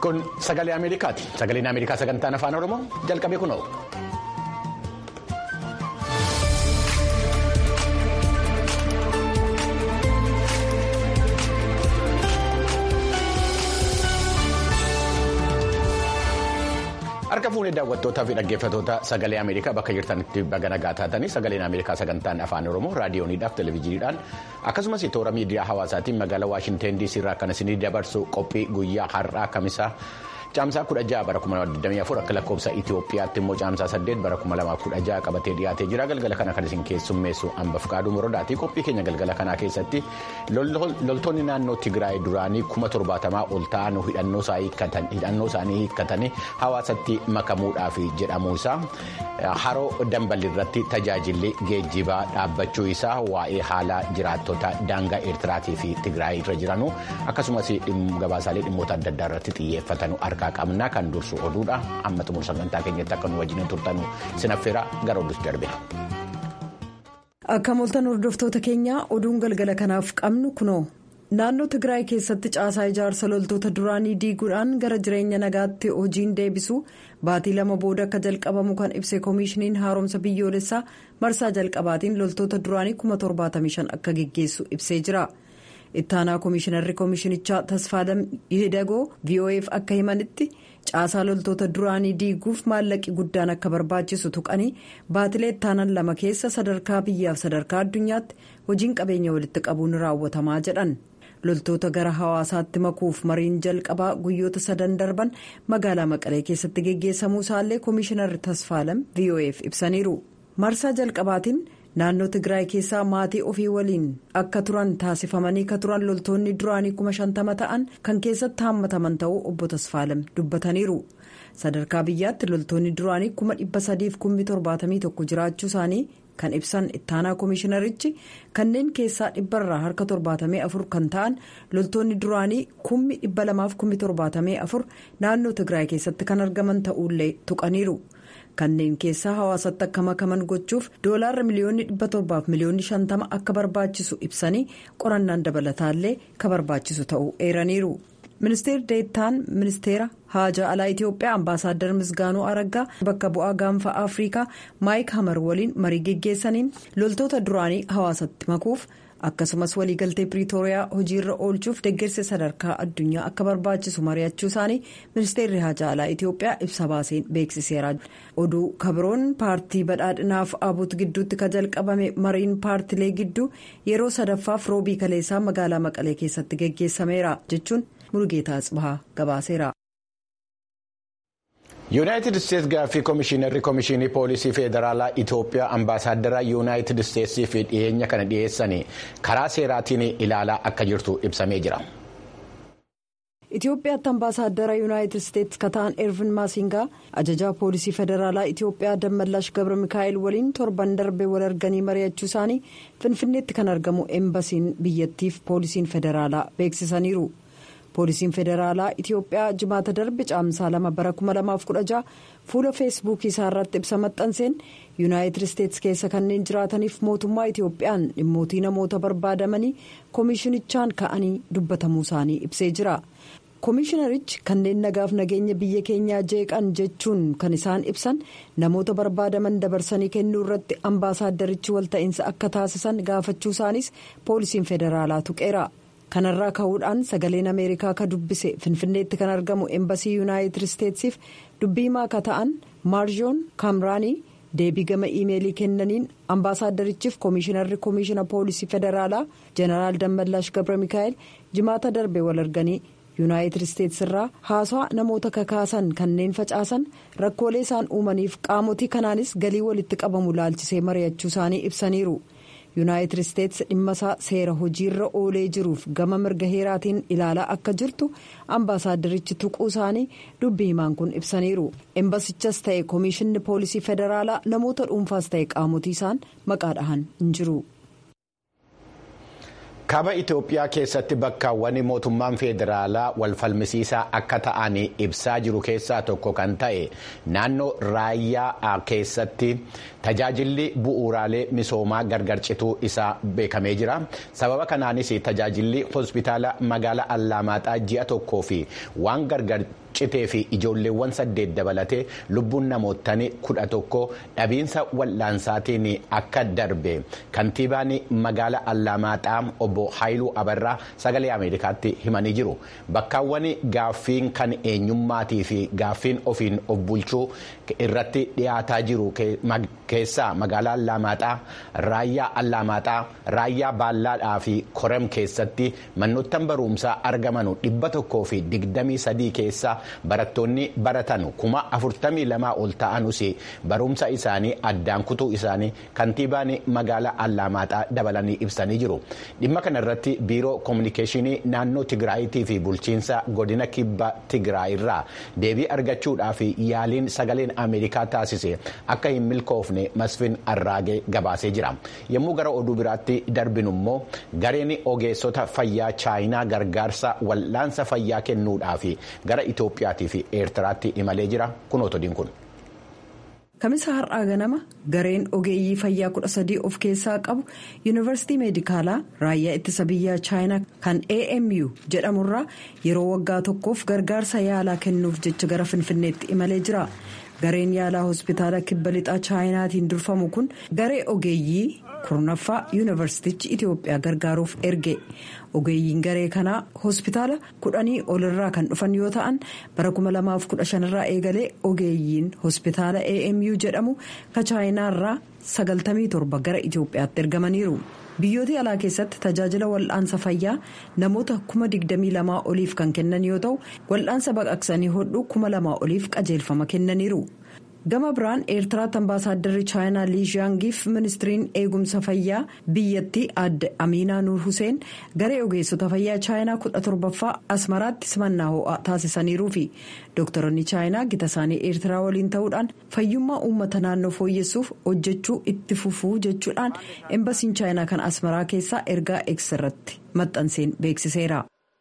Kun sagalee Ameerikaati. Sagaleen Ameerikaa sagantaan afaan Oromoo jalqabee kunoo. Harka fuunee daawwattootaa fi dhaggeeffattoota sagalee Ameerikaa bakka jirtanitti baga nagaa taatanii sagaleen Ameerikaa sagantaan afaan Oromoo raadiyooniidhaaf televezyiiniidhaan akkasumas toora miidiyaa hawaasaatiin magaalaa Waashinteen DC irraa kan isinii dabarsu qophii guyyaa har'aa kamisaa caamsaa 16 bara 2024 akka lakkoofsa Itoophiyaatti immoo caamsaa 8 bara 2016 qabatee dhiyaatee jira galgala kana kan isin keessummeessu hamba fuqaaduu morodaati qophii keenya galgala kanaa keessatti loltoonni naannoo Tigraay duraanii 70 ol ta'an hidhannoo isaanii hiikkatanii hawaasatti makamuudhaaf jedhamuu isaa haroo dambalii irratti tajaajilli geejjibaa dhaabbachuu isaa waa'ee haala jiraattota daangaa eertiraatii fi tigraay irra jiranuu akkasumas gabaasaalee dhimmoota adda addaa irratti xiyyeeffatanu harkaa qabnaa kan dursu oduudha amma xumura sagantaa keenyatti akka nu wajjin turtanu sinaffeera gara oduutti darbe. akka moltan hordoftoota keenyaa oduun galgala kanaaf qabnu kunoo. naannoo tigraay keessatti caasaa ijaarsa loltoota duraanii diiguudhaan gara jireenya nagaatti hojiin deebisu baatii lama booda akka jalqabamu kan ibse koomishiniin haaromsa biyyoolessaa marsaa jalqabaatiin loltoota duraanii 75 akka geggeessu ibsee jira ittaanaa koomishinarri koomishinichaa tasfaadam hidagoo vo'eef akka himanitti caasaa loltoota duraanii diiguuf maallaqi guddaan akka barbaachisu tuqanii baatilee ittaanan lama keessa sadarkaa biyyaaf sadarkaa addunyaatti hojiin qabeenya walitti qabuun raawwatamaa jedhan. loltoota gara hawaasaatti makuuf mariin jalqabaa guyyoota sadan darban magaalaa maqalee keessatti geggeessamuu isaallee koomishinarri tasfaalam vo'eef ibsaniiru marsaa jalqabaatiin naannoo tigraay keessaa maatii ofii waliin akka turan taasifamanii ka turan loltoonni duraanii kuma shantama ta'an kan keessatti haammataman ta'uu obbo tasfaalam dubbataniiru sadarkaa biyyaatti loltoonni duraanii kuma dhibba sadiif kummi torbaatamii tokko jiraachuu isaanii. kan ibsan ittaanaa koomishinarichi kanneen keessaa dhibbarraa harka torbaatamee afur kan ta'an loltoonni duraanii kummi dhibba lamaaf kummi torbaatamee afur naannoo tigraay keessatti kan argaman ta'ullee tuqaniiru kanneen keessaa hawaasatti akka makaman gochuuf doolaarra miliyoonni dhibba torbaaf miliyoonni shantama akka barbaachisu ibsanii qorannaan dabalataallee ka barbaachisu ta'uu eeraniiru. ministeerri deettaan ministeera haajaa alaa itiyoophiyaa ambaasaaddar misgaanuu araggaa bakka bu'aa gaanfa afrikaa maayik hamar waliin marii geggeessaniin loltoota duraanii hawaasatti makuuf akkasumas waliigaltee piriitooriyaa hojiirra oolchuuf deeggarsa sadarkaa addunyaa akka barbaachisu mari'achuu isaanii ministeerri haajaa alaa itiyoophiyaa ibsa baaseen beeksiseera oduu kabiroon paartii badhaadhinaaf abuut gidduutti ka jalqabame mariin paartilee gidduu yeroo sadaffaaf roobii kaleessaa magaalaa maqalee keessatti geggeessameera jechuun. Mulugeetaa Tsibahaa gabaaseera. yuunaayitid isteetsi gaaffii koomishinarri koomishinii poolisii federaalaa itiyoophiyaa ambaasaaddara yuunaayitid isteetsii fi dhiyeenya kana dhiyeessanii karaa seeraatiin ilaalaa akka jirtu ibsamee jira. Itoophiyaatti ambaasaaddara yuunaayitid isteetsi kataan ervin maasingaa ajajaa poolisii federaalaa Itoophiyaa dammallaash gabra mikaa'el waliin torban darbee wal arganii mari'achuu isaanii finfinneetti kan argamu eembasiin biyyattiif poolisiin federaalaa beeksisaniiru. poolisiin federaalaa itiyoophiyaa jimaata darbe caamsaa lama bara 2016 fuula feesbuukii isaa irratti ibsa maxxanseen yuunaayitid isteetsi keessa kanneen jiraataniif mootummaa itiyoophiyaan dhimmootii namoota barbaadamanii koomishinichaan ka'anii dubbatamuu isaanii ibsee jira koomishinarichi kanneen nagaaf nageenya biyya keenyaa jeeqan jechuun kan isaan ibsan namoota barbaadaman dabarsanii kennuu irratti ambaasaaddarichi walta'iinsa akka taasisan gaafachuu isaanis poolisiin federaalaa tuqeera. kanarraa ka'uudhaan sagaleen ameerikaa ka dubbise finfinneetti kan argamu eembasii yuunaayitid isteetsiif dubbii maaka ta'an maarjoon kaamraanii deebii gama iimeelii kennaniin ambaasaaddarichiif koomishinarri koomishina poolisii federaalaa jeneraal dammallaash gabra mikaa'el jimaata darbe wal arganii yuunaayitid isteetsi irraa haasaa namoota kakaasan kanneen facaasan rakkoolee isaan uumaniif qaamotii kanaanis galii walitti qabamu laalchisee mari'achuu isaanii ibsaniiru. yuunaayitid isteetsi dhimma isaa seera hojiirra oolee jiruuf gama mirga heeraatiin ilaalaa akka jirtu ambaasaaddarichi tuquu isaanii dubbii himaan kun ibsaniiru embasichas ta'e koomishinni poolisii federaalaa namoota dhuunfaas ta'e qaamotii isaan maqaa dhahan hin jiru. kaaba itoophiyaa keessatti bakkaawwan mootummaan federaalaa wal falmisiisaa akka ta'an ibsaa jiru keessaa tokko kan ta'e naannoo raayyaa keessatti tajaajilli bu'uuraalee misoomaa gargar cituu isaa beekamee jira sababa kanaanis tajaajilli hospitaala magaalaa allaamaaxaa ji'a tokkoo fi waan gargar citee fi ijoolleewwan saddeet dabalatee lubbuun namootanii kudha tokko dhabiinsa wal'aansaatiin akka darbe kantiibaan magaala Allamaaxaa obbo Haayiluu Abarraa sagalee Ameerikaatti himanii jiru. Bakkaawwan gaaffiin kan eenyummaatii fi gaaffiin ofiin of bulchuu irratti dhiyaataa jiru keessaa magaalaa Allamaaxaa, raayyaa Allamaaxaa, raayyaa Baallaadhaa fi Korem keessatti manoottan barumsaa argaman dhibba tokkoo fi digdamii sadii keessa barattoonni baratan kuma afurtamii lamaa ol ta'anus barumsa isaanii addaan kutuu isaanii kantiibaan magaalaa Allamaaxaa dabalanii ibsanii jiru. Dhimma kanarratti biiroo koominikeeshinii naannoo Tigraayitii fi bulchiinsa godina kibba Tigraay irraa deebii argachuudhaaf yaaliin sagaleen Ameerikaa taasise akka hin milkoofne Masfin Arraagee gabaasee jira. Yommuu gara oduu biraatti darbinu immoo gareen ogeessota fayyaa chaayinaa gargaarsa wal'aansa fayyaa kennuudhaaf gara Itoophiyaatii fi Eertiraatti imalee jira. Kun otodiin kun. Kamisa har'aa ganama gareen ogeeyyii fayyaa kudha sadii of keessaa qabu yuunivarsiitii meedikaalaa raayyaa ittisa biyyaa chaayinaa kan AMU jedhamurraa yeroo waggaa tokkoof gargaarsa yaalaa kennuuf jecha gara finfinneetti imalee jira. gareen yaalaa hospitaala kibba lixaa chaayinaatiin durfamu kun garee ogeeyyii kurnaffaa yuunivarsiitichi itiyoophiyaa gargaaruuf erge ogeeyyiin garee kanaa hospitaala kudhanii olirraa kan dhufan yoo ta'an bara 2015 irraa eegalee ogeeyyiin hospitaala amu jedhamu ka chaayinaarraa 97 gara itiyoophiyaatti ergamaniiru. biyyoota alaa keessatti tajaajila wal'aansa fayyaa namoota kuma 22 oliif kan kennan yoo ta'u wal'aansa baqaqsanii hodhuu kuma 2 oliif qajeelfama kennaniiru gama biraan eertiraatti ambaasaaddarri chaayinaa liishaangiif ministiriin eegumsa fayyaa biyyattii adde amiinaa nuur huseen garee ogeessota fayyaa chaayinaa 17ffaa asmaraatti simannaa ho'aa taasisaniiruu fi dooktaroonni chaayinaa gita isaanii eertiraa waliin ta'uudhaan fayyummaa uummata naannoo fooyyessuuf hojjechuu itti fufuu jechuudhaan embasiin chaayinaa kan asmaraa keessaa ergaa eegs irratti maxxanseen beeksiseera.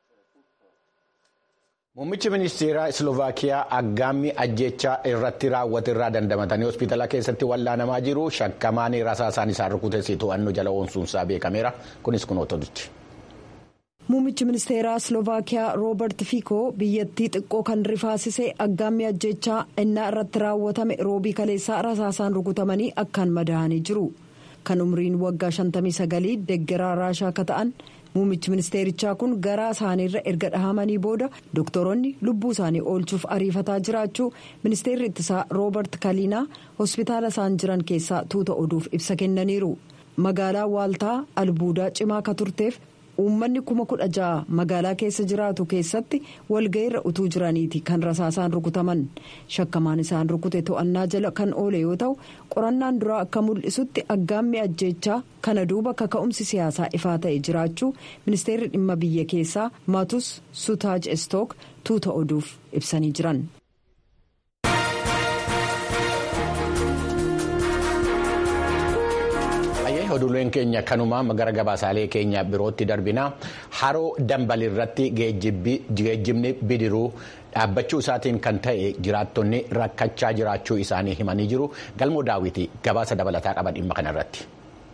Muummichi ministeeraa Isloovakiyaa aggaammii ajjechaa irratti raawwate irraa dandamatanii hospitaala keessatti wallaanamaa jiru shakkamaan rasaasaan isaan rukutee to'annoo jala oolchuunsaa beekameera. Kunis kun otodichi. Muummichi ministeeraa Isloovakiyaa Roobert Fiikoo biyyattii xiqqoo kan rifaasisee aggaammii ajjechaa innaa irratti raawwatame roobii kaleessaa rasaasaan rukutamanii akkaan madaa'anii jiru. Kan umriin waggaa 59 deeggaraa raashaa akka ta'an. Muummichi ministeerichaa kun garaa isaaniirra erga dhahamanii booda doktoroonni lubbuu isaanii oolchuuf ariifataa jiraachuu ministeerri ittisaa roobert kaliinaa hospitaala isaan jiran keessaa tuuta oduuf ibsa kennaniiru. Magaalaa waaltaa albuudaa cimaa akka turteef uummanni kuma kudha ja'a magaalaa keessa jiraatu keessatti walga'iirra utuu jiraniiti kan rasaasaan rukutaman shakkamaan isaan rukute to'annaa jala kan oole yoo ta'u qorannaan duraa akka mul'isutti aggaammii ajjeechaa kana duuba kaka'umsi siyaasaa ifaa ta'e jiraachuu ministeerri dhimma biyya keessaa maatus sutaaj estook tuuta oduuf ibsanii jiran. oduuleen keenya kanumaa gara gabaasaalee keenya birootti darbina haroo dambal irratti geejjibni bidiruu dhaabbachuu isaatiin kan ta'e jiraattonni rakkachaa jiraachuu isaanii himanii jiru galmoo daawwitii gabaasa dabalataa qaba dhimma kanarratti.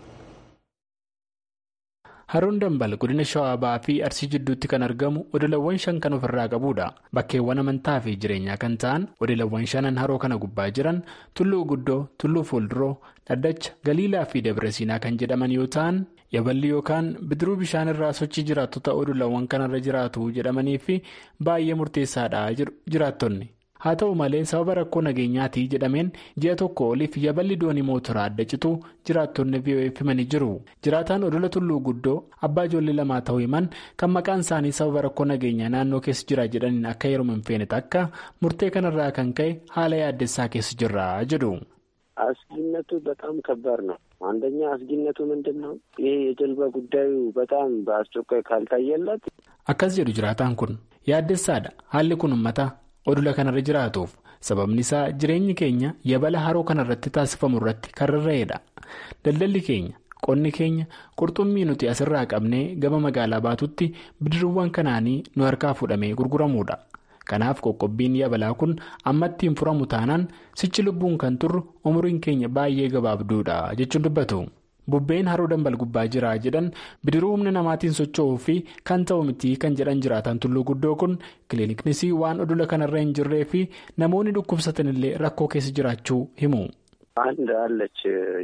Haroon dambal godina shawaa ba'aa fi arsii jidduutti kan argamu odolawwan shan kan ofirraa qabudha. Bakkeewwan amantaa fi jireenyaa kan ta'an odolawwan shanan haroo kana gubbaa jiran tulluu guddoo, tulluu fuulduroo, dhaddacha, galiilaa fi dabra siinaa kan jedhaman yoo ta'an yaballi yookaan bidiruu bishaan irraa sochii jiraattota odolawwan kanarra jiraatu jedhamanii fi baay'ee murteessaadha jiraattonni. haa ta'u malee sababa rakkoo nageenyaatii jedhameen ji'a tokko oliif yaballi doonii mootoraa adda cituu jiraattonni VOF himanii jiru jiraataan odola tulluu guddoo abbaa ijoollee lamaa ta'uu himan kan maqaan isaanii sababa rakkoo nageenyaa naannoo keessa jira jedhaniin akka yeroo hin feene takka murtee kanarraa kan ka'e haala yaaddessaa keessa jirra jedhu. አስጊነቱ በጣም ከባድ ነው። አንደኛ አስጊነቱ ምንድን ነው? ይሄ የጀልባ ጉዳዩ በጣም በአስቸኳይ ካልታየለት akkas jedhu jiraataan kun yaaddessaadha haalli kun ummata odola kanarra jiraatuuf sababni isaa jireenyi keenya yabala haroo kanarratti taasifamu irratti kan rarra'edha daldalli keenya qonni keenya qurxummii nuti asirraa qabnee gama magaalaa baatutti bidiruuwwan kanaanii nu harkaa fudhamee gurguramuudha kanaaf qoqqobbiin yabalaa kun ammatti hin furamu taanaan sichi lubbuun kan turru umriin keenya baay'ee gabaabduudha jechuun dubbatu. bubbeen haroo dambal gubbaa jira jedhan bidiruu humna namaatiin socho'uu fi kan ta'u miti kan jedhan jiraatan tulluu guddoo kun kiliiniknis waan odola kanarra hin jirree fi namoonni dhukkubsatanillee rakkoo keessa jiraachuu himu. አንድ አለች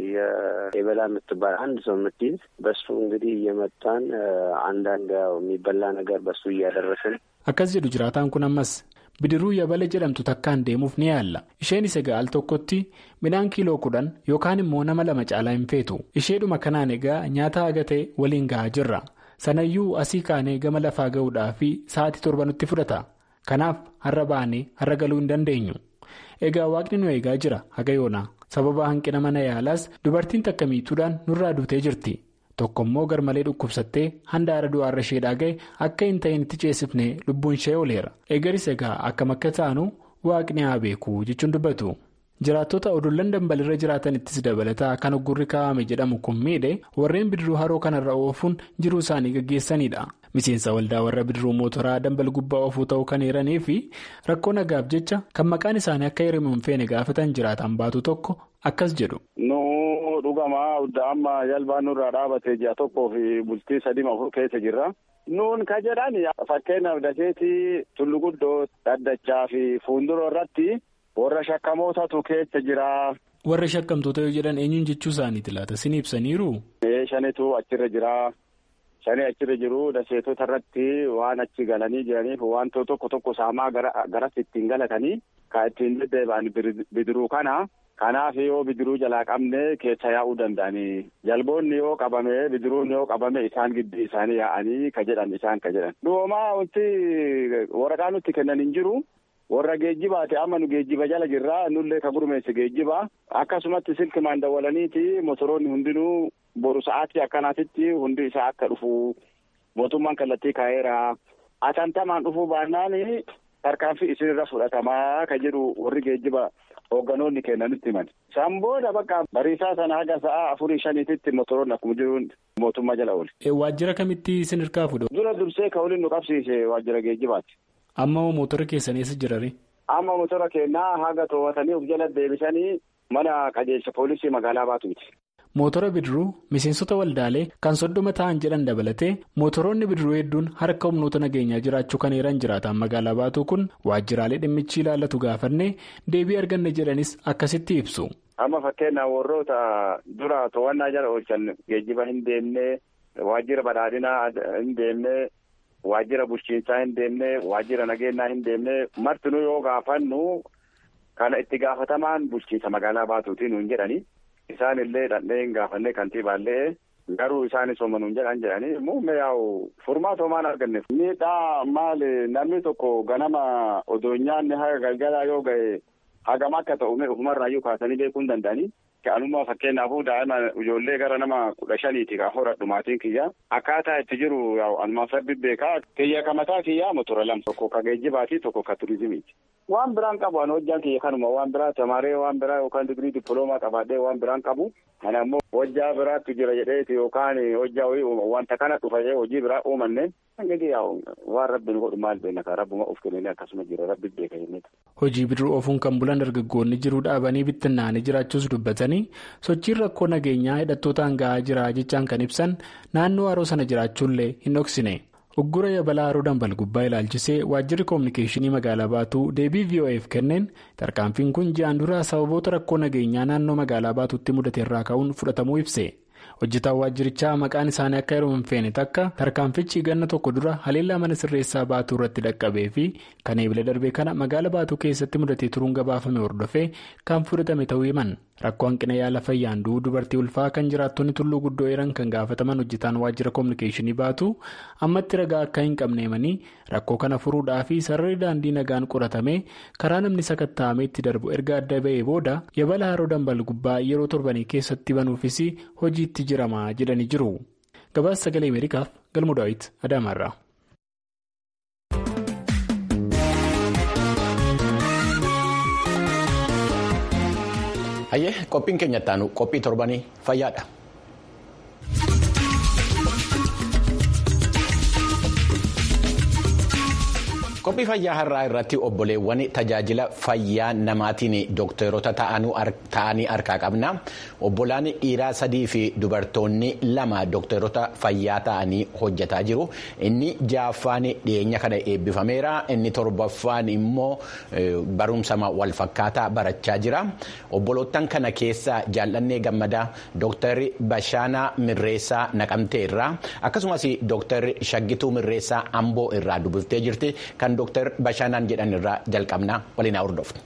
የበላ የምትባል አንድ ሰው የምትይዝ በሱ እንግዲህ እየመጣን አንዳንድ ያው የሚበላ ነገር በሱ እያደረስን akkas jedhu jiraataan kun ammas bidiruu yabala jedhamtu takkaan deemuuf ni yaalla isheen isa ga'al tokkotti midhaan kiiloo kudhan yookaan immoo nama lama caalaa hin feetu isheedhuma kanaan egaa nyaata haga ta'e waliin ga'aa jirra sanayyuu asii kaanee gama lafaa ga'uudhaa fi sa'aatii torba nutti fudhata kanaaf har'a baanee har'a galuu hin dandeenyu egaa waaqni nu eegaa jira haga yoonaa sababa hanqina mana yaalaas dubartiin takka miituudhaan nurraa duutee jirti tokko immoo garmalee dhukkubsattee handaara du'aarra isheedhaa ga'e akka hin ta'in itti ceesifnee lubbuun ishee ooleera eegaris egaa akkam akka taanu waaqni haa beeku jechuun dubbatu jiraattota odollan dambalirra jiraatanittis dabalataa kan uggurri kaa'ame jedhamu kun miidhe warreen bidiruu haroo kanarra oofuun jiruu isaanii gaggeessanidha. miseensa waldaa warra bidiruu mootoraa dambal gubbaa oofuu ta'uu kan eeranii fi rakkoo nagaaf jecha kan maqaan isaanii akka hirimu hin feene gaafatan jiraatan baatu tokko akkas jedhu. nu dhugama amma jalbaan nurraa dhaabatee ji'a tokkoo fi bultii sadii afur keessa jirra. nuun ka jedhan fakkeenyaaf daseetii tullu guddoo daddachaa fi fuuldura irratti warra shakkamootatu keessa jira. warra shakkamtoota yoo jedhan eenyuun jechuu isaaniiti laata sin ibsaniiru. shanitu achirra jira. Shanii achirra jiru daseetota irratti waan achi galanii jiraniif wantoota tokko tokko saamaa garas ittiin galatanii kan ittiin deddeebi'an bidiruu kana. Kanaaf yoo bidiruu jalaa qabne keessa yaa'uu danda'anii jalboonni yoo qabame bidiruun yoo qabame isaan gidduu isaanii yaa'anii ka jedhan isaan ka jedhan. Dhoomaa wanti waraqaa nutti kennan hin jiru. warra geejjibaati amma nu geejjiba jala jirra nullee ka gurmeesse geejjiba akkasumatti silkimaan dawwalaniiti motoroonni hundinuu boru sa'aatii akkanaatitti hundi isaa akka dhufu mootummaan kallattii kaa'eera atantamaan dhufuu baannaan tarkaanfii isinirra fudhatamaa ka jedhu warri geejjiba hoogganoonni kennanitti himan isaan booda bakka bariisaa sana haga sa'a afurii shaniititti motoroonni akkuma jiruun mootummaa jala oole. waajjira kamitti isin hirkaa fuudhu. dura dursee ka waliin nu qabsiise waajjira geejjibaati. amma mootora keessanii eessa jirari. amma motora keenyaa haga to'atanii of jala deebisanii mana qajeelcha poolisii magaalaa baatuuti. mootora bidiruu miseensota waldaalee kan soddoma ta'an jedhan dabalatee mootoroonni bidiruu hedduun harka humnoota nageenyaa jiraachuu kan eeran jiraatan magaalaa baatuu kun waajjiraalee dhimmichi ilaallatu gaafannee deebii arganne jedhanis akkasitti ibsu. amma fakkeenyaaf warroota dura to'annaa jala oolchan geejjiba hin deemne waajjira badhaadhinaa hin deemne. Waajjira bulchiinsaa hin deemne waajjira nageenyaa hin deemne martinuu yoo gaafannu kana itti gaafatamaan bulchiinsa magaalaa baatuutiin nuun jedhani isaan illee dhandhee hin gaafanne kantiibaallee garuu isaanis hooma nuun jedhan jedhani muummee yaa'u furmaata homaan arganneef. Miidhaa maali namni tokko ganama odoo nyaanni haga galgalaa yoo ga'e hagam akka ta'u ufumarraayyuu kaasanii beekuu hin danda'anii. Ka'anummaa fakkeenyaafuu daa'ima ijoollee gara nama kudha shaniiti kan horadhu maatiin kiyya akkaataa itti jiru anumaan sabbi beekaa kiyya ka mataa kiyyaa motora lama tokko ka geejjibaati tokko ka turizimiiti. Waan biraan qabu an hojjaan kiyya kanuma waan biraa tamaree waan biraa yookaan digirii dippiloomaa qabaadhee waan biraan qabu kana immoo hojjaa biraattu jira jedheeti yookaan hojjaa wanta kana dhufee hojii biraa uumanne hangagi waan rabbi nu godhu maal beekna kan rabbuma of kennee akkasuma jira rabbi beeka jennee. Hojii bidiruu oofuun kan bulan dargaggoonni jiruu dhaabanii bittinnaanii jiraachuus dubbatanii sochiin rakkoo nageenyaa hidhattootaan gahaa jira jechaan kan ibsan naannoo haroo sana jiraachuullee hin dhoksine. Uggura yabalaa haroo dambal gubbaa ilaalchisee waajjirri koominikeeshinii magaalaa baatuu deebii VOA'f kenneen tarkaanfiin kun ji'aan dura sababoota rakkoo nageenyaa naannoo magaalaa baatuutti mudate irraa ka'uun fudhatamuu ibse. hojjetaan waajjirichaa maqaan isaanii akka yeroo hin feene takka tarkaanfichi ganna tokko dura haleellaa mana sirreessaa baatuu irratti dhaqqabee fi kan eebila darbee kana magaala baatuu keessatti mudatee turuun gabaafame hordofee kan fudhatame ta'uu himan rakkoo hanqina yaala fayyaan du'uu dubartii ulfaa kan jiraattonni tulluu guddoo eeran kan gaafataman hojjetaan waajjira koominikeeshinii baatu ammatti ragaa akka hin qabne himanii rakkoo kana furuudhaa fi sararri daandii nagaan qoratamee karaa namni sakatta'amee itti darbu erga adda ba'ee booda yabala haroo dambal gubbaa yeroo torbanii keessatti banuufis hojiitti jiramaa jedhanii jiru gabaasa sagalee ameerikaaf galmu daawit adaamaarraa. Hayyee qophiin keenya ittaanu qophii torbanii fayyaadha. qophii fayyaa har'aa irratti obboleewwan tajaajila fayyaa namaatiin dookteroota ta'anii harkaa qabna obbolaan dhiiraa sadii fi dubartoonni lama dookteroota fayyaa ta'anii hojjetaa jiru inni ja'affaan dhiyeenya kana eebbifameera inni torbaffaan immoo barumsa walfakkaataa barachaa jira obbolootan kana keessa jaallannee gammadaa dooktarri bashaanaa mirreessaa naqamtee irraa akkasumas dooktarri shaggituu mirreessaa amboo irraa dubbiftee jirti kan dooktar bashaanaan jedhan irraa jalqabnaa waliin haa hordofnu.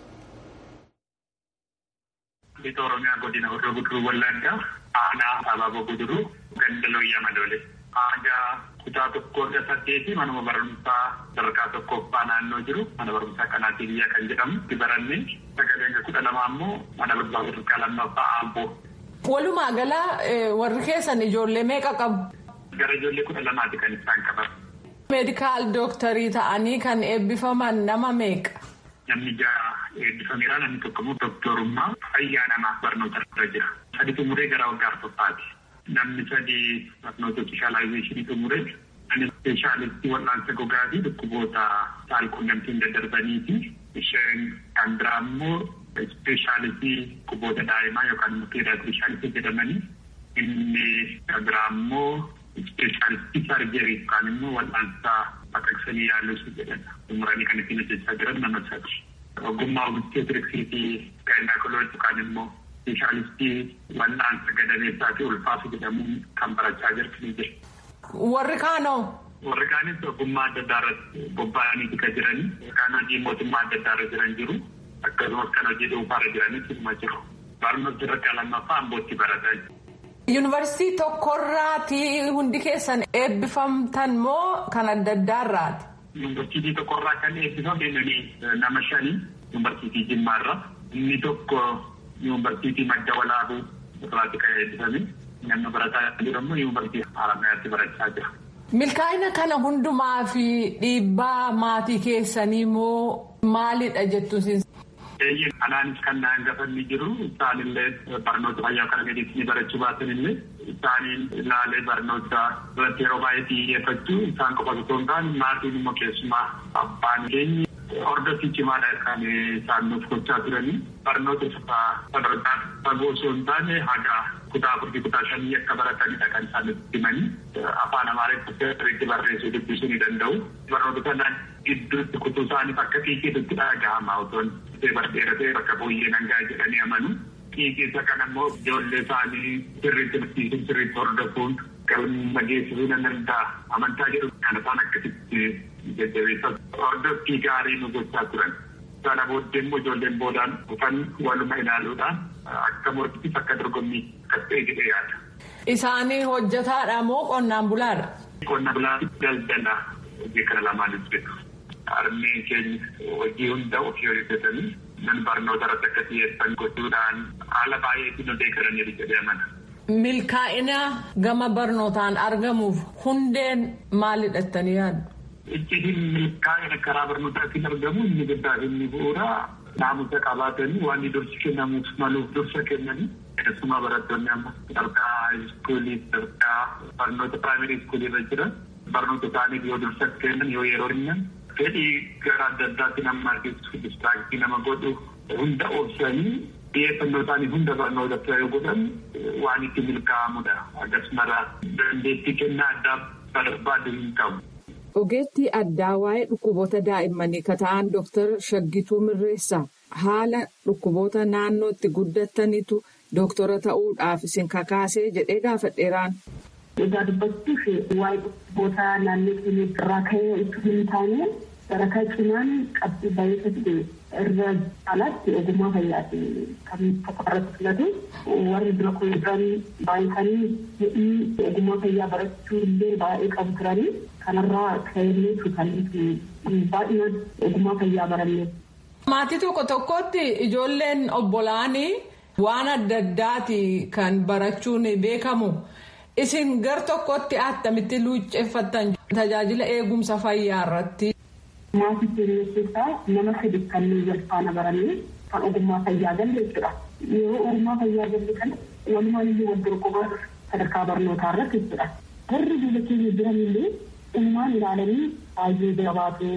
Lixa Oromiyaa godina Horroo Guduruu Wallaggaa aanaa Abaaboo Guduruu ganda Looyyaa Madoole. Aadaa kutaa tokkoo hanga saddeeti manuma barumsaa sadarkaa tokkoffaa naannoo jiru mana barumsaa kanaatii biyyaa kan jedhamu itti baranne sagalee hanga kudha lamaa immoo mana barumsaa sadarkaa lammaffaa Amboo. Walumaa gala warri keessan ijoollee meeqa qabu? Gara ijoollee kudha lamaati kan isaan qaban. meedikaal dooktarii ta'anii kan eebbifaman nama meeqa? Namni ja'a eebbifameera namni tokko immoo dooktorummaa fayyaa namaaf barnoota irra jira. Sadi xumuree gara waggaa arfaffaati. Namni sadi barnoota ispeeshaalaayizeeshinii xumuree namni ispeeshaalistii wal'aansa gogaa fi dhukkuboota saalquunnamtiin daddarbanii fi isheen kan biraa immoo ispeeshaalistii dhukkuboota daa'imaa yookaan immoo peedaatirishaalisi jedhamanii inni kan biraa immoo ispeeshaalistii sarjerii yookaan immoo wal'aansaa baqaqsanii yaaluusu jedhama. Xumuranii kan ittiin hojjechaa jiran nama sadi. Ogummaa obstetriksii fi gaayinaakolooji yookaan immoo ispeeshaalistii wal'aansa gadameessaa fi ulfaasu jedhamuun kan barachaa jirtu ni jira. Warri kaanoo? Warri kaanis ogummaa adda addaa irratti bobba'anii kan jiranii kan hojii mootummaa adda addaa irra jiran jiru. Akkasumas kan hojii dhuunfaarra jiranis ilma jiru. Barnoota sadarkaa lammaffaa ambootti barataa jiru. Yuunivarsiitii tokkorraati hundi keessan eebbifamtan moo kan adda addaarraati? Yuunivarsiitii tokkorraa kan eebbifame nama shanii yuunivarsiitii Jimmaarra. Inni tokko yuunivarsiitii Madda Walaabuu irraati kan eebbifame. Namni barataa jiru immoo yuunivarsiitii Haramayaatti barachaa jira. Milkaa'ina kana hundumaa fi dhiibbaa maatii keessanii moo maalidha jettuun Eeyyee anaanis kan na hangafanni jiru isaanillee barnoota fayyaa kana gadiitti barachuu baatan illee isaaniin ilaalee barnoota irratti yeroo baay'ee xiyyeeffachuu isaan qofa osoo hin taane maatiin immoo keessumaa abbaan keenyi hordofii cimaadha kan isaan nuuf gochaa turanii barnoota sadarkaa fagoo osoo hin taane haga kutaa afurii kutaa shanii akka baratanidha kan isaan nutti himanii afaan amaariffatti barreessuu dubbisuu ni danda'u barnoota kanaan gidduutti kutuu isaaniif akka xiiqiitti dhaga'ama otoo bardheeratee bakka fooyyee nangaa jedhanii amanu xiiqiisa kana immoo ijoollee isaanii sirriitti barsiisuun sirriitti hordofuun galma geessisuu nan danda'a amantaa jedhu kan isaan akkasitti jajjabeessan hordoffii gaarii nu gochaa turan. Sana booddee immoo ijoolleen boodaan dhufan waluma ilaaluudhaan akka morkittis akka dorgommii akkas ta'e jedhee yaada. Isaanii hojjetaadha moo qonnaan bulaadha? Qonna bulaa daldala hojii kana lamaanis beeku. Harmeen keenya hojii hunda ofii hojjetanii nan barnoota irratti akka xiyyeeffan gochuudhaan haala baay'eetiin nu deeggaraniiru jedhee amana. Milkaa'ina gama barnootaan argamuuf hundeen maalidha jettanii yaaddu? Icciitiin milkaa'ina karaa barnootaatiin argamu inni guddaa fi inni bu'uuraa naamusa qabaatanii waan dursi kennamuuf maluuf dursa kennanii keessumaa barattoonni amma sadarkaa iskuulii sadarkaa barnoota piraayimarii iskuulii irra jiran barnoota isaaniif yoo dursa kennan yoo yeroo kennan fedhii gara adda addaatti nama argisiisu distraaktii nama godhu hunda obsanii xiyyeeffannoo isaanii hunda barnoota yoo godhan waan itti milkaa'amudha akkasumarraa dandeettii kennaa addaa barbaadu hin qabu. Ogeettii addaa waa'ee dhukkuboota daa'immanii kan ta'an Dooktar Shaggituu Mirreessaa haala dhukkuboota naannootti guddatanitu dooktora ta'uudhaaf isin kakaasee jedhee gaafadheeraan. Egaa dubbachuuf waa'ee dhukkuboota naannoo keenya irraa ka'ee itti hin taane sadarkaa cimaan qabxii baay'ee ta'e irra caalaatti ogummaa fayyaati kan tokko irratti filatu warri dura kun jiran baay'atanii hidhii ogummaa fayyaa barachuu illee baay'ee qabu turanii kanarraa ka'ee kan baay'inaan ogummaa fayyaa baranne. Maatii tokko tokkotti ijoolleen obbolaanii waan adda addaati kan barachuun beekamu. Isin gar tokkotti attamitti luucceeffattan tajaajila eegumsa fayyaa irratti. Maatii keenya keessaa nama sadi kanneen wal faana barannee kan ogummaa fayyaa galle jechuudha. Yeroo ogummaa fayyaa galle kana walumaan iyyuu wal dorgomaa sadarkaa barnootaa irratti jechuudha. Warri biyya keenya jiran illee uumaan ilaalanii baay'ee jabaatu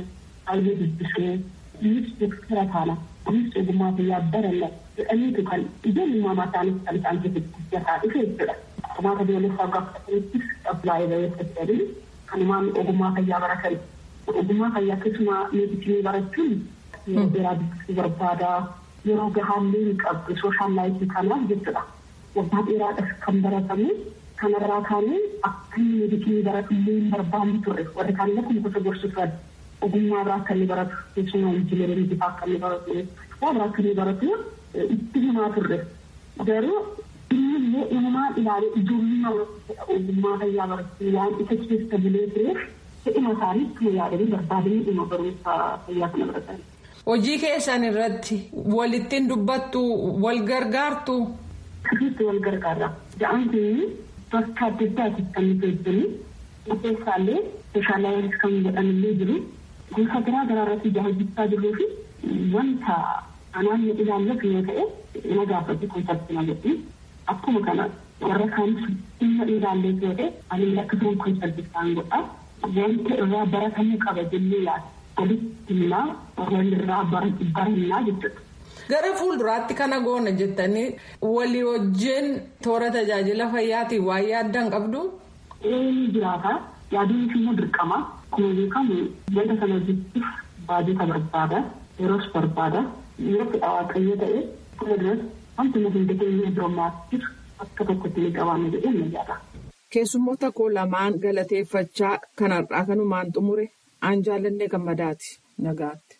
baay'ee dubbisuu innis doktara taana innis ogummaa fayyaa baralla jedhaniitu kan ijoollummaa mataanis kan isaan keessatti guddataa dhufe jechuudha. Qormaata biyyoolessaa gaafatanittis qablaa'ee bayeessa jedhanii kanumaan ogummaa fayyaa baratan. Ogummaa fayyaa keessumaa meedisinii barachuun yeroo dheeraa dubbisuu barbaada. Yeroo gahaallee hin qabdu sooshaal laayifii kanaaf jechuudha. Waggaa dheeraadhaaf kan baratamu kanarraa kaanee akka inni meedisinii baratu illee hin barbaanne turre warri kaan lakkuma gosa gorsu turan ogummaa biraa akka inni baratu keessumaa injineerii bifaa akka inni baratu waa biraa akka inni baratu itti himaa turre garuu inni illee uumamaan ilaalee ijoollummaa ogummaa fayyaa barachuu waan isa keessa bulee tureef fedhima isaanii ittuma yaadanii barbaadanii dhuma barumsa fayyaa kana baratan. Hojii keessan irratti walittiin dubbattu wal gargaartu. Sirriitti wal gargaara. Ja'aan kun bakka adda addaati kan nuti hojjennu keessaallee sooshaalaayis kan jedhamillee jiru gosa garaa garaa irratti hojjechaa jirruu fi wanta anaan ilaallatu yoo ta'e na gaafatu konseptina jedhu akkuma kana warra kaanis dhimma ilaallee yoo ta'e ani lakkisuun konseptisaan godha wanta irraa baratamuu qaba jennee yaada walitti himaa walirraa barannaa jechuudha. Gara fuulduraatti kana goona jettanii walii wajjin toora tajaajila fayyaatiin waan yaaddan qabdu. Ni jiraata. Yaaduun immoo dirqama. Akkuma beekamu wanta sana hojjechuuf baajata barbaada. Yeroos barbaada. Yoo fedha waaqayyo ta'e fuula duratti wanti nuti hin dandeenye biroomaatiif akka tokkotti ni qabaanne jedhee ni yaada. Keessummoota koo lamaan galateeffachaa kanarraa kanumaan xumure aan jaallannee gammadaati nagaatti.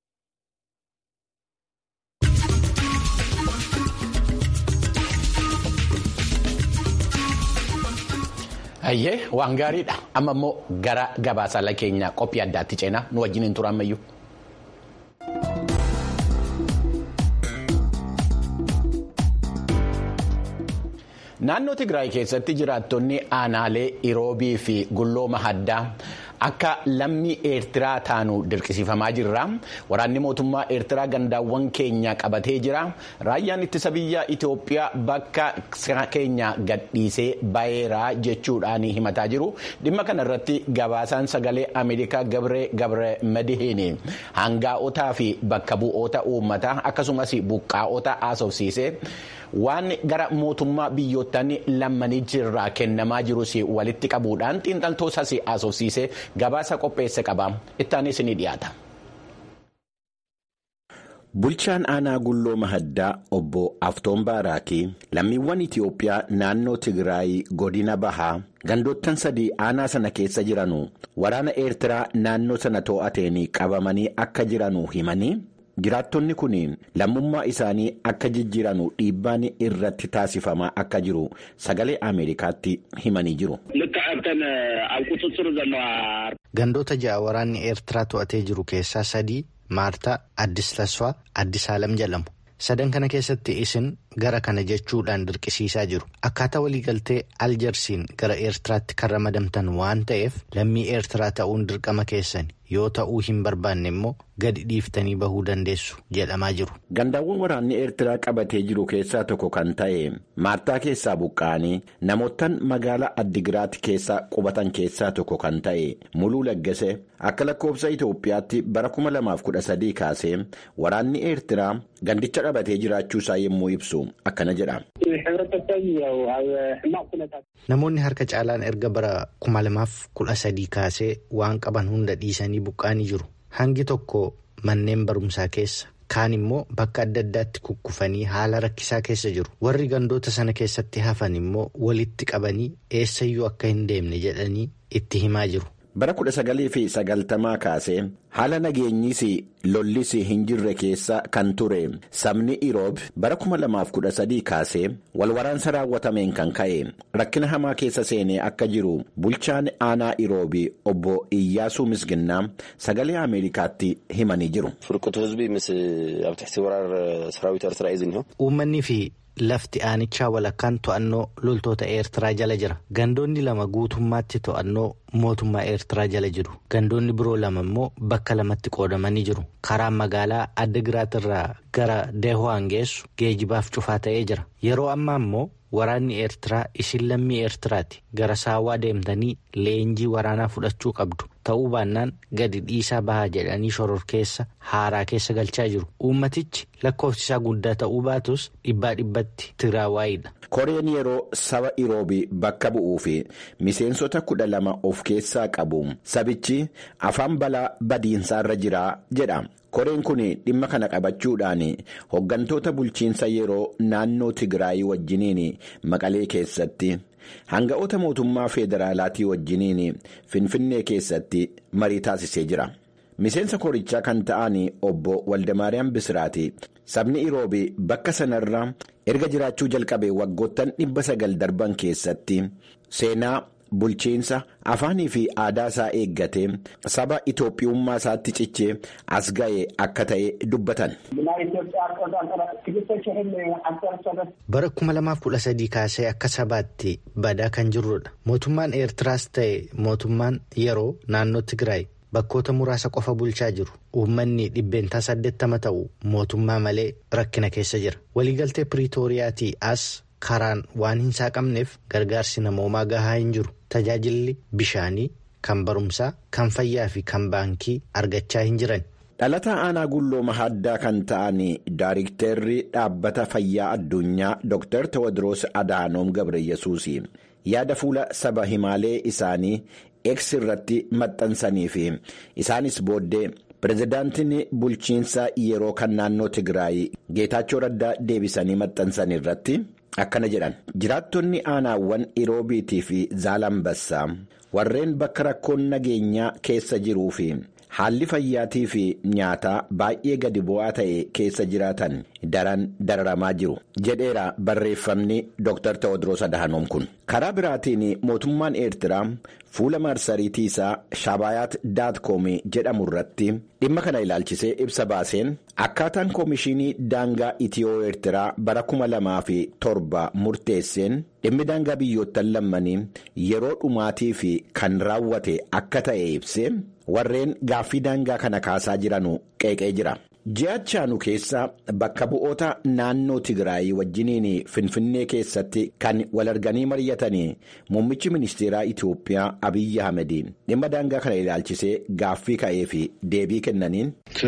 Hayyee waan gaariidha. Amma immoo gara gabaasaalee keenya qophii addaatti ceenaa nu wajjin hin turammayyuu. Naannoo Tigraay keessatti jiraattonni aanaalee Iroobii fi Gullooma Haddaa akka lammii Eertiraa taanu dirqisiifamaa jirra. Waraanni mootummaa Eertiraa gandaawwan keenya qabatee jira. Raayyaan ittisa biyya Itoophiyaa bakka keenya gadhiisee baheera jechuudhaan himataa jiru. Dhimma kana irratti gabaasaan sagalee Ameerikaa Gabree Gabree Madihiin hangaa'otaa fi bakka bu'oota uummataa akkasumas buqqaa'ota haasofsiise. waan gara mootummaa biyyoottan lammanii jirraa kennamaa jirus walitti qabuudhaan xiinxaltoosas haasofsiisee gabaasa qopheesse qaba ittaanis ni dhiyaata. Bulchaan aanaa Gullooma Haddaa obbo Aftoon Baaraakii lammiiwwan Itiyoophiyaa naannoo Tigraay godina bahaa gandoottan sadii aanaa sana keessa jiranu waraana Eertiraa naannoo sana to'ateen qabamanii akka jiranu himanii. Jiraattonni kun lammummaa isaanii akka jijjiiranu dhiibbaan irratti taasifamaa akka jiru sagalee Ameerikaatti himanii jiru. Gandoota ja'a waraanni Eertiraa to'atee jiru keessaa sadii Maartaa, Addis Tasfaa, Addis Haalam jedhamu. Sadan kana keessatti isin gara kana jechuudhaan dirqisiisaa jiru. Akkaataa waliigaltee Aljersiin gara Eertiraatti kan ramadamtan waan ta'eef lammii Eertiraa ta'uun dirqama keessani. yoo ta'uu hin barbaanne immoo gadi dhiiftanii bahuu dandeessu jedhamaa jiru. Gandaawwan waraanni Eertiraa qabatee jiru keessaa tokko kan ta'e Maartaa keessaa buqqa'anii namoottan magaalaa Addigiraat keessa qubatan keessaa tokko kan ta'e Muluu Laggase akka lakkoofsa Itoophiyaatti bara 2013 kaasee waraanni Eertiraa gandicha qabatee jiraachuusaa yommuu ibsu akkana jedha. Namoonni harka caalaan erga bara 2013 kaasee waan qaban hunda dhiisanii buqqa'anii jiru. Hangi tokko manneen barumsaa keessa kaan immoo bakka adda addaatti kukkufanii haala rakkisaa keessa jiru. Warri gandoota sana keessatti hafan immoo walitti qabanii eessayyuu akka hin deemne jedhanii itti himaa jiru. Bara kudha sagalii fi sagaltamaa kaasee haala nageenyis lollis hin jirre keessa kan ture sabni Iroob bara kuma lamaaf kudha sadii kaasee walwaraansa raawwatameen kan ka'e rakkina hamaa keessa seenee akka jiru bulchaan aanaa Iroobii obbo Iyyaasuu Misginnaa sagalee Ameerikaatti himanii jiru. Uummanni fi lafti aanichaa walakkaan to'annoo loltoota Eertiraa jala jira. Gandoonni lama guutummaatti to'annoo mootummaa Eertiraa jala jiru. Gandoonni biroo lama immoo bakka lamatti qoodamanii jiru. Karaan magaalaa Addigiraat irraa gara Deeho'aan geessu geejibaaf cufaa ta'ee jira. Yeroo ammaa immoo waraanni Eertiraa isin lammii Eertiraati gara saawwaa deemtanii leenjii waraanaa fudhachuu qabdu ta'uu baannaan gadi dhiisaa bahaa jedhanii shororkeessa haaraa keessa galchaa jiru uummatichi lakkoofsisaa guddaa ta'uu baatus dhibbaa dhibbatti tigiraawaayidha. koreen yeroo saba iroobii bakka bu'uu fi miseensota kudha lama of keessaa qabu sabichi afaan balaa badiinsaarra jira jedha. koreen kun dhimma kana qabachuudhaan hoggantoota bulchiinsa yeroo naannoo tigraayii wajjiniin maqalee keessatti hanga'oota mootummaa federaalaatii wajjiniin finfinnee keessatti marii taasisee jira miseensa korichaa kan ta'an obbo waldamaariyaam bisiraati sabni iroobii bakka sanarra erga jiraachuu jalqabe waggoottan dhibba sagal darban keessatti seenaa. bulchiinsa afaanii fi aadaa isaa eeggatee saba itoophiyummaa isaatti cichee as ga'e akka ta'e dubbatan. bara 2013 kaasee akka sabaatti badaa kan jirrudha mootummaan eertiraas ta'e mootummaan yeroo naannoo tigraay bakkoota muraasa qofa bulchaa jiru uummanni dhibbeentaa 80 ta'u mootummaa malee rakkina keessa jira waliigaltee piriitooriyaatii as. karaan waan hin saaqamneef gargaarsi namoomaa gahaa hin jiru tajaajilli bishaanii kan barumsaa kan fayyaa fi kan baankii argachaa hin jiran. dhalataa aanaa gulloo mahaddaa kan ta'an daayiriktarri dhaabbata fayyaa addunyaa dr tewodiroos adaanoom gabriyyesuus yaada fuula saba himaalee isaanii eeksi irratti maxxansanii fi isaanis booddee. pirezidaantiin bulchiinsa yeroo kan naannoo tigraay geetaachoo raddaa deebisanii maxxansan irratti akkana jedhan jiraattonni aanaawwan iroobiitii fi zaalambassaa warreen bakka rakkoon nageenyaa keessa jiruu fi haalli fayyaatii fi nyaataa baay'ee gadi bu'aa ta'e keessa jiraatan daran dararamaa jiru jedheera barreeffamni dr tewodiroos adahanoom kun karaa biraatiin mootummaan eertiraa fuula marsariitii isaa shabayaat daatkoom jedhamu irratti dhimma kana ilaalchisee ibsa baaseen akkaataan koomishinii daangaa itiyoo eertiraa bara kuma lamaa fi torba murteesseen dhimmi daangaa biyyoottan lammanii yeroo dhumaatii fi kan raawwate akka ta'e ibsee warreen gaaffii daangaa kana kaasaa jiranu qeeqee jira. ji'achaanu keessa bakka bu'oota naannoo tigraay wajjiniin finfinnee keessatti kan wal arganii mari'atanii muummichi ministeeraa itiyoophiyaa abiyyi ahmed dhimma daangaa kana ilaalchisee gaaffii ka'ee fi deebii kennaniin.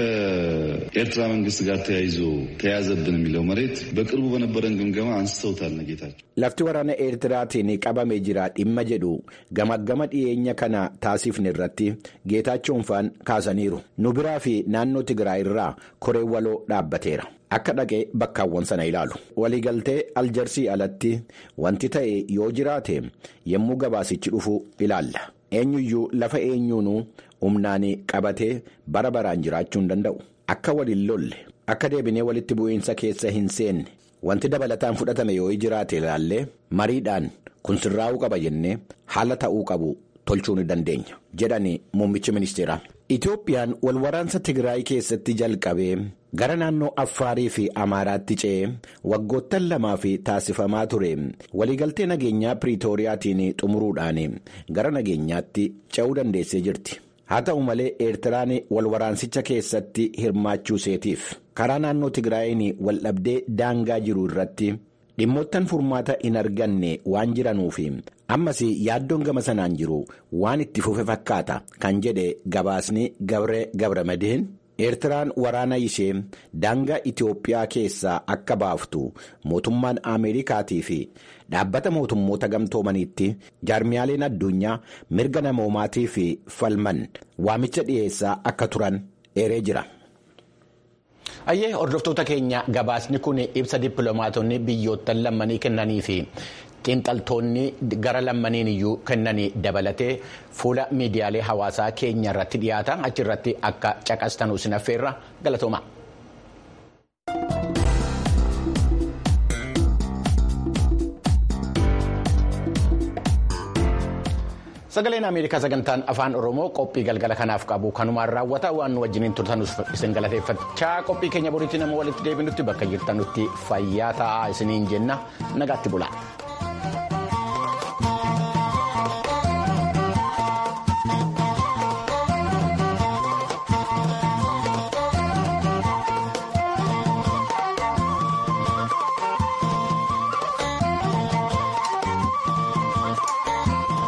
ከኤርትራ መንግስት ጋር ተያይዞ ተያዘብን የሚለው መሬት በቅርቡ በነበረን ግምገማ አንስተውታል ነጌታቸው lafti waraana eertiraatiin qabamee jira dhimma jedhu gamaggama dhiyeenya kana taasifne irratti geetaachoonfaan kaasaniiru nu biraa fi naannoo tigraay irraa koree waloo dhaabbateera akka dhaqee bakkaawwan sana ilaalu waliigaltee aljarsii alatti wanti ta'e yoo jiraate yommuu gabaasichi dhufu ilaalla eenyuyyuu lafa eenyuunuu humnaan qabatee bara baraan jiraachuu hin danda'u akka waliin lolle akka deebinee walitti bu'iinsa keessa hin seenne. wanti dabalataan fudhatame yoo jiraate ilaallee mariidhaan kun sirraa'uu qaba jennee haala ta'uu qabu tolchuu ni dandeenya jedhani muummichi ministeeraa. Itoophiyaan wal waraansa Tigraay keessatti jalqabee gara naannoo Affaarii fi Amaaraatti ce'ee waggoottan lamaa fi taasifamaa ture waliigaltee nageenyaa Piriitooriyaatiin xumuruudhaan gara nageenyaatti ce'uu dandeessee jirti. haa ta'u malee eertiraan wal waraansicha keessatti hirmaachuu seetiif karaa naannoo tigraayin wal dhabdee daangaa jiru irratti dhimmoottan furmaata hin arganne waan jiranuuf ammas yaaddoon gama sanaan jiru waan itti fufe fakkaata kan jedhe gabaasni gabre gabramadeen eertiraan waraana ishee daangaa itiyoophiyaa keessaa akka baaftu mootummaan ameerikaatii fi dhaabbata mootummoota gamtoomaniitti jaarmiyaaleen addunyaa mirga namoomaatii fi falman waamicha dhiyeessaa akka turan eeree jira. ayyee hordoftoota keenya gabaasni kun ibsa dippiloomaatonni biyyoottan lammanii kennanii fi xiinxaltoonni gara lammaniin iyyuu kennanii dabalatee fuula miidiyaalee hawaasaa keenya irratti dhiyaata achirratti akka caqastanuu sinaffeerra galatooma. sagaleen ameerikaa sagantaan afaan oromoo qophii galgala kanaaf qabu kanumaan raawwata waan nu wajjiniin turtanus isin galateeffachaa qophii keenya boriitti nama walitti deebinutti bakka jirtanutti fayyaa ta'aa isiniin jenna nagaatti bulaa.